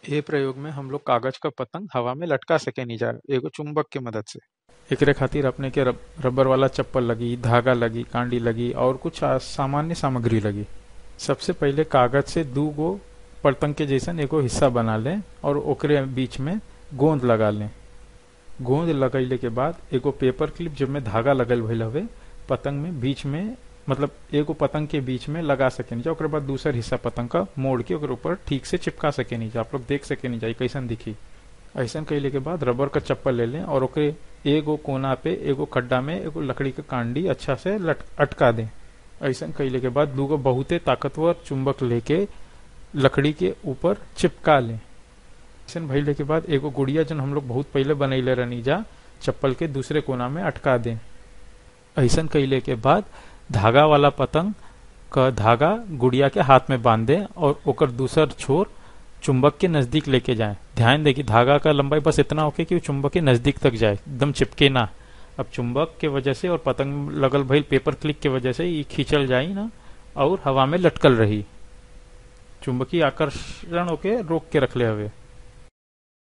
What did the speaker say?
ए प्रयोग में हम लोग कागज का पतंग हवा में लटका सके नहीं जा एगो चुंबक के मदद से एकरे खातिर अपने के रब, रबर वाला चप्पल लगी धागा लगी कांडी लगी और कुछ आ- सामान्य सामग्री लगी सबसे पहले कागज से दू गो पतंग के जैसन एगो हिस्सा बना लें और ओकरे बीच में गोंद लगा लें गोंद लगैले के बाद एगो पेपर क्लिप जिसमें धागा लगल भइल हवे पतंग में बीच में मतलब एगो पतंग के बीच में लगा सके नहीं जा ओकरे बाद दूसर हिस्सा पतंग का मोड़ के ओकर ऊपर ठीक से चिपका सके नहीं जा आप लोग देख सके नहीं जा ई कैसन दिखी ऐसन कैले के बाद रबर का चप्पल ले लें और ओकरे एगो कोना पे एगो खड्डा में एगो लकड़ी का कांडी अच्छा से लट अटका दें ऐसन कैले के बाद दूगो बहुते ताकतवर चुंबक लेके लकड़ी के ऊपर चिपका लें ऐसन भइले के बाद एगो गुड़िया जन हम लोग बहुत पहले बनैले रहनी जा चप्पल के दूसरे कोना में अटका दें ऐसन कैले के बाद धागा वाला पतंग का धागा गुड़िया के हाथ में बांध दें और ओकर दूसर छोर चुंबक के नजदीक लेके जाएं ध्यान दें कि धागा का लंबाई बस इतना होके कि वो चुंबक के नजदीक तक जाए एकदम चिपके ना अब चुंबक के वजह से और पतंग लगल भइल पेपर क्लिक के वजह से ये खींचल जाई ना और हवा में लटकल रही चुंबकीय आकर्षण होके रोक के रखले हवे